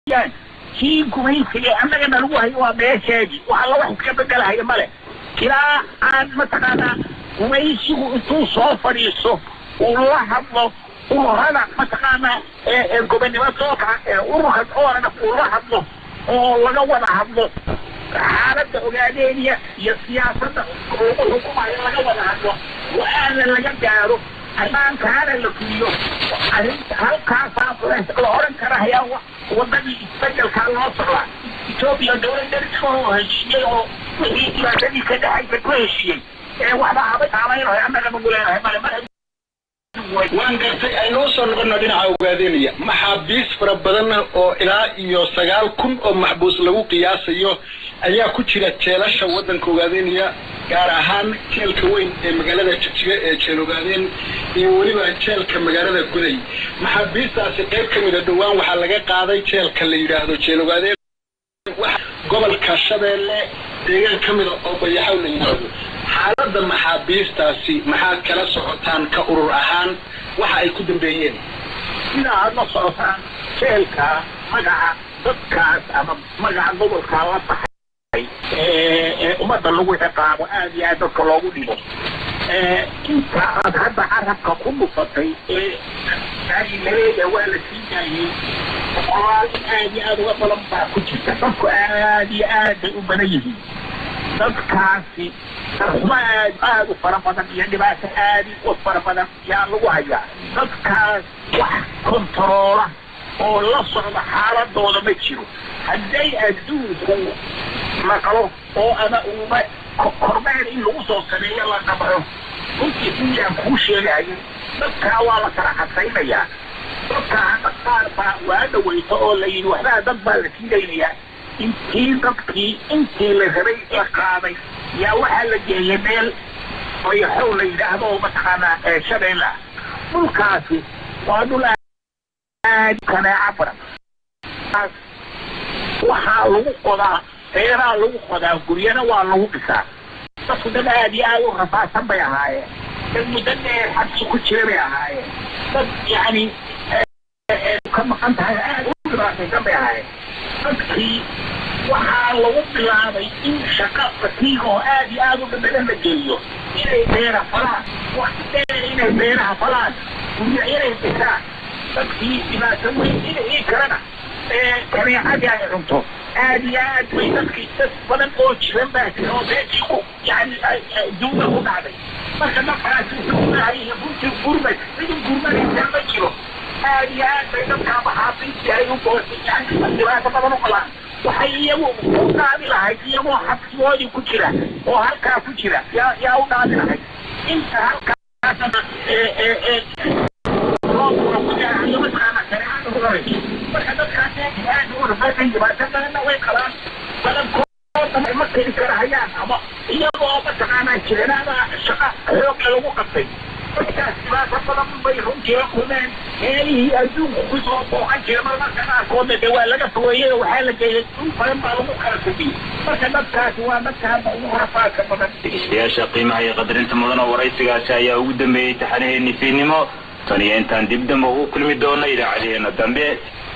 weeyaan kii gumaysiga annagana lagu hayo waa meesheedii wax alla wax iska bedelahaya male ilaa aan mataqaanaa gumaysigu intuu soo fadhiisto uu la hadlo ururada mataqaanaa gobonnimo sooka ururka oorana uu la hadlo oo laga wada hadlo xaaladda ogaadeeniya iyo siyaasadda lagu xukumayo laga wada hadlo go-aana laga gaaro ammaankaana la fuliyo arrinta halkaasaa la oran kara hayaa wadadii isbedelkaa loo socdaa etoobiya dowlad dariska oo heshiiyey oo wixii dhibaatadii ka dhexaysa ku heshiiyey ee waxba haba saamaynayo annaga nagu leenahay male mar waan gartay aynoo soo noqono dhinaca ogaadeynaya maxaabiis fara badan oo ilaa iyo sagaal kun oo maxbuus lagu qiyaasayo ayaa ku jira jeelasha waddanka ogaadeynaya gaar ahaan jeelka weyn ee magaalada jigjiga ee jeel ogaadeen iyo weliba jeelka magaalada guday maxaabiistaasi qayb ka mida dhowaan waxaa laga qaaday jeelka la yidhaahdo jeel ogaadeen gobolka shabeelle deegaan ka mida oo bayaxow la yidhaahdo xaaladda maxaabiistaasi maxaad kala socotaan ka urur ahaan waxa ay ku dambeeyeen sida aad la socotaan jeelka magaca dadkaas ama magaca gobolkaa la baxay ee ummadda lagu ciqaabo aad iyo aad dadka loogu dhibo inta aad hadda carabka ku dhufatay ee laleeya waa la sii daayey boqolaal aad iyo aad uga badan baa ku jirta dadku aad iyo aad bay u badan yihiin dadkaasi darxumo aad aad u fara badan iyo dhibaato aad u fara badan yaa lagu hayaa dadkaas wax kontaroola oo la socda xaaladooda ma jiro hadday adduunku naqlo oo ama uuma kormeer in lagu soo sameeyo la qabco runtii sidiaan kuu sheegayo dadkaa waa la kala cadaynayaa dadkaa hadda qaar baa waa dhaweyta oo la yidhi waxbaa dad baa la siidaynayaa intii dadkii intii la rabay la qaaday yaa waxaa la geeyay meel bayaxow la yidhaahdo oo mataqaanaa shabeelle ah dhulkaasi waa dhul aad kanaaca badan waxaa lagu qodaa beeraa lagu qodaa guryana waa lagu dhisaa dadku dad aad iyo aad u rafaasan bay ahaayeen dad muddo dheer xabsi ku jira bay ahaayeen dad yacni ka maqan tahay aad u dhibaataysan bay ahaayeen dadkii waxaa lagu bilaabay in shaqa fatiiga oo aad iyo aad u dhadhadan la geliyo inay beera falaan waqti dheer inay beeraha falaan guryo inay dhisaan dadkii dhibaato weyn inay kalena kaneecadii ay cunto aad iyo aad bay dadkii dad badan oo jiran baa jira oo beekii ku yani duuda ku dhacday marka dadkaasi gurmahay iyo runtii gurmay cidin gurmanaysaa ma jiro aad iyo aad bay dadkaa maxaabiistii ay u boosay yani dhibaato badan u qabaan waxay iyagu u dhaadi lahayd iyagoo xabsigoodii ku jira oo halkaa ku jira yaa yaa u dhaadi lahayd inta halkaasna marka dadkaas aad u rafaasan dhibaato badanna way qabaan badankooda ma keli karahayaan ama iyagoo mataqaanaa jiranaada shaqa xooga lagu qabtay dadkaas dhibaato badan bay runtii la kulmeen meelihii adduunku kusoo booqan jira marmarka qaarkoodna de waa laga fogeeyey waxaa la geeyay dhul badan baa lagu kala fogiyey marka dadkaasi waa dadka hadda ugu rafaadka badan dhegeystayaasha qiimaha iyo qadarinta mudan oo waraysigaasi ayaa ugu dambeeyey taxanaheeni fiidnimo tan iyo intaan dib dambe ugu kulmi doono idaacadeheena dambe